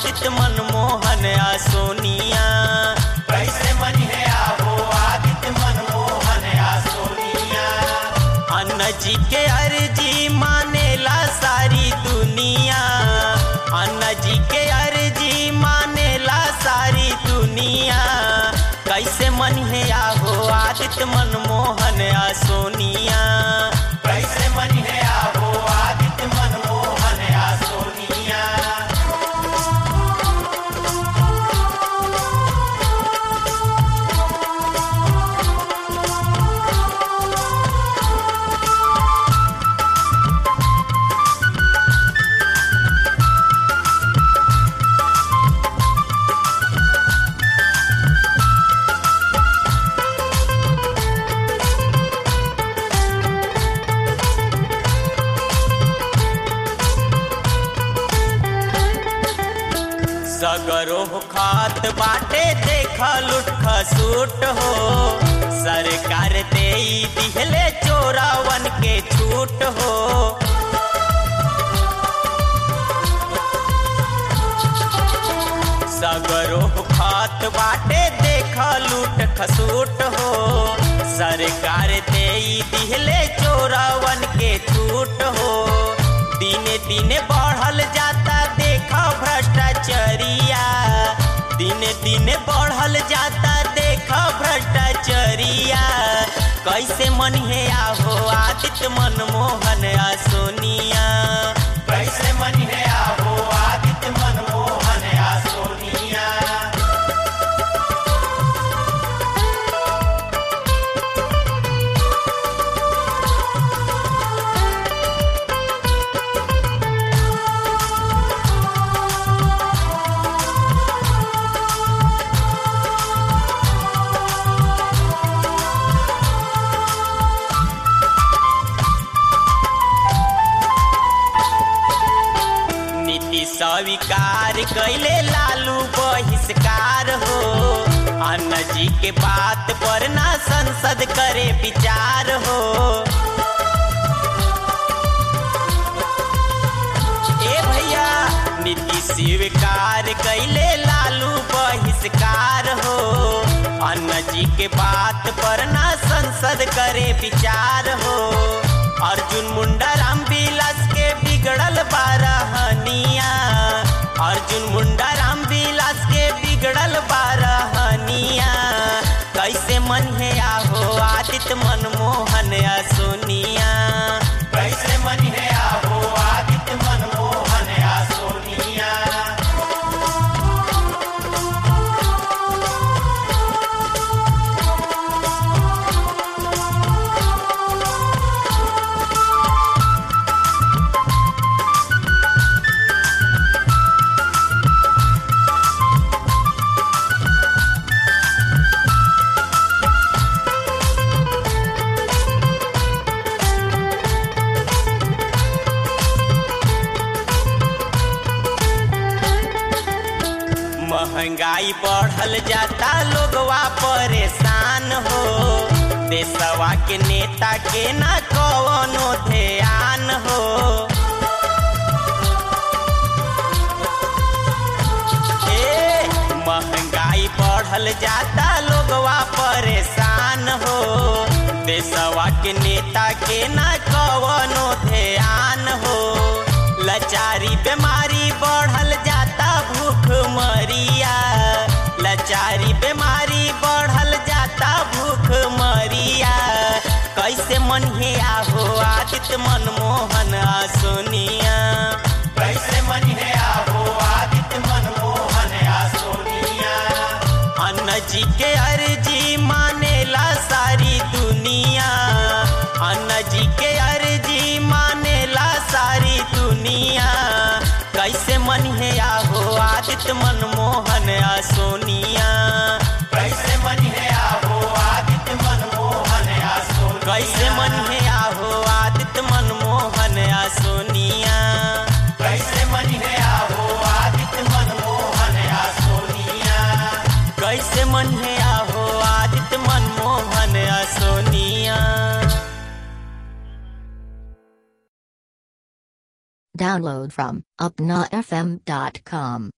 आदित्य मनमोहन आ सोनिया कैसे मन है आहो आदित्य मनमोहन आ सोनिया अन्न जी के अर्जी मानेला सारी दुनिया अन्न जी के अर्जी मानेला सारी दुनिया कैसे मन है आहो आदित्य मनमोहन आ सोनिया कैसे मन है आहो आदित्य मनमोहन आ सोनिया सगरो खात बाटे देखा लुट खसूट हो सरकार दे दिहले चोरावन के छूट हो सगरो खात बाटे देखा लूट खसूट हो सरकार दे दिहले चोरावन के छूट हो दिने दिने बढ़ल जाता देखा भ्रष्टाचरिया दिने दिने बढ़ल जाता देखा भ्रष्टाचरिया कैसे मन है आहो आदित्य मनमोहन आ सोनिया कैसे मन है आहो आदित्य मनमोहन आ सोनिया नीति स्वीकार कैले लालू बहिष्कार हो अन्न जी के बात पर ना संसद करे विचार हो ए भैया नीति स्वीकार कैले लालू बहिष्कार हो अन्न जी के बात पर ना संसद करे विचार हो अर्जुन मुंडा राम विलास के बिगड़ल बारहनिया अर्जुन मुंडा राम विलास के बिगड़ल बारहनिया कैसे मन है आहो आदित्य मनमोहन आ सोनिया कैसे मन है आहो आदित्य मनमोहन आ सोनिया महंगाई बढ़ल जाता लोगवा परेशान हो देशवा के नेता के ना कवनो ध्यान हो ए, महंगाई बढ़ल जाता लोगवा परेशान हो देशवा के नेता के ना कवनो ध्यान हो लाचारी बीमारी बढ़ल जाता भूख मरिया लाचारी बीमारी बढ़ल जाता भूख मरिया कैसे मन है आहो आदित्य मनमोहन आ सोनिया कैसे मन है आहो आदित्य मनमोहन आ सोनिया अन्न जी के अर्जी मानेला सारी दुनिया अन्न जी के अर्जी मानेला सारी दुनिया कैसे मन है आहो आदित्य मनमोहन आ सोनिया कैसे मन है आहो आदित्य मनमोहन आ सोनिया कैसे मन है आहो आदित्य मनमोहन आ सोनिया कैसे मन है आहो आदित्य मनमोहन आ सोनिया कैसे मन है आहो आदित्य मनमोहन आ सोनिया Download from upnafm.com.